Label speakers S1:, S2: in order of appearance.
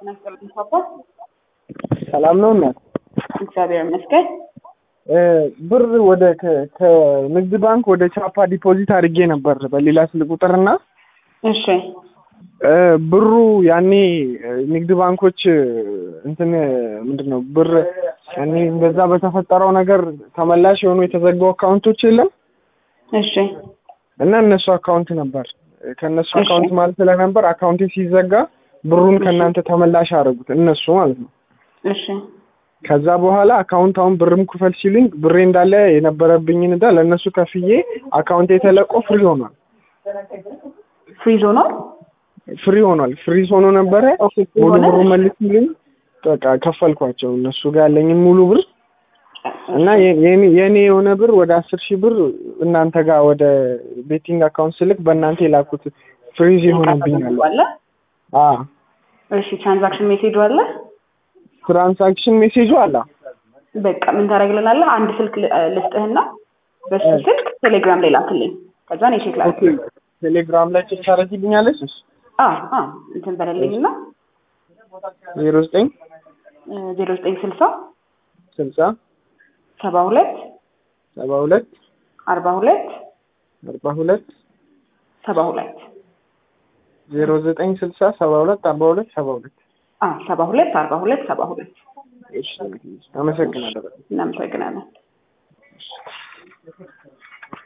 S1: ሰላም ነው እናት?
S2: እግዚአብሔር ይመስገን።
S1: ብር ወደ ከ- ከንግድ ባንክ ወደ ቻፓ ዲፖዚት አድርጌ ነበር በሌላ ስልክ ቁጥር እና
S2: እሺ
S1: ብሩ ያኔ ንግድ ባንኮች እንትን ምንድን ነው ብር ያኔ በዛ በተፈጠረው ነገር ተመላሽ የሆኑ የተዘጉ አካውንቶች የለም
S2: እሺ
S1: እና እነሱ አካውንት ነበር ከእነሱ
S2: እሺ።
S1: አካውንት ማለት ስለነበር አካውንቴ ሲዘጋ ብሩን ከእናንተ ተመላሽ አደረጉት እነሱ ማለት ነው።
S2: እሺ
S1: ከዛ በኋላ አካውንት አሁን ብርም ክፈል ሲሉኝ ብሬ እንዳለ የነበረብኝን እዳ ለእነሱ ከፍዬ አካውንቴ ተለቆ ፍሪ ሆኗል።
S2: ፍሪዝ ሆኗል።
S1: ፍሪ ሆኗል። ፍሪዝ ሆኖ ነበረ።
S2: ኦኬ ፍሪ
S1: ሙሉ
S2: ሆነ።
S1: ብሩ መልስልኝ በቃ ከፈልኳቸው እነሱ ጋር ያለኝን ሙሉ ብር እና የ- የኔ- የኔ የሆነ ብር ወደ አስር ሺህ ብር እናንተ ጋር ወደ ቤቲንግ አካውንት ስልክ በእናንተ የላኩት ፍሪዝ ይሆንብኛል።
S2: አለ።
S1: አ
S2: እሺ ትራንዛክሽን ሜሴጁ አለ።
S1: ትራንሳክሽን ሜሴጁ አለ።
S2: በቃ ምን ታደርግልናለህ? አንድ ስልክ ል- ልስጥህና በሱ
S1: እሺ።
S2: ስልክ ቴሌግራም ላይ ላክልኝ። ከዛ እኔ ቼክ
S1: ኦኬ
S2: ላድርግ።
S1: ቴሌግራም ላይ ቼክ ታደርጊልኛለሽ?
S2: አ አ እንትን በለልኝና
S1: ዜሮ ዘጠኝ
S2: ዜሮ ዘጠኝ ስልሳ
S1: ስልሳ
S2: ሰባ ሁለት
S1: ሰባ ሁለት
S2: አርባ ሁለት
S1: አርባ ሁለት
S2: ሰባ ሁለት
S1: ዜሮ ዘጠኝ ስልሳ ሰባ ሁለት አርባ ሁለት ሰባ ሁለት
S2: አ ሰባ ሁለት አርባ ሁለት ሰባ ሁለት
S1: እሺ አመሰግናለሁ።
S2: እናመሰግናለን።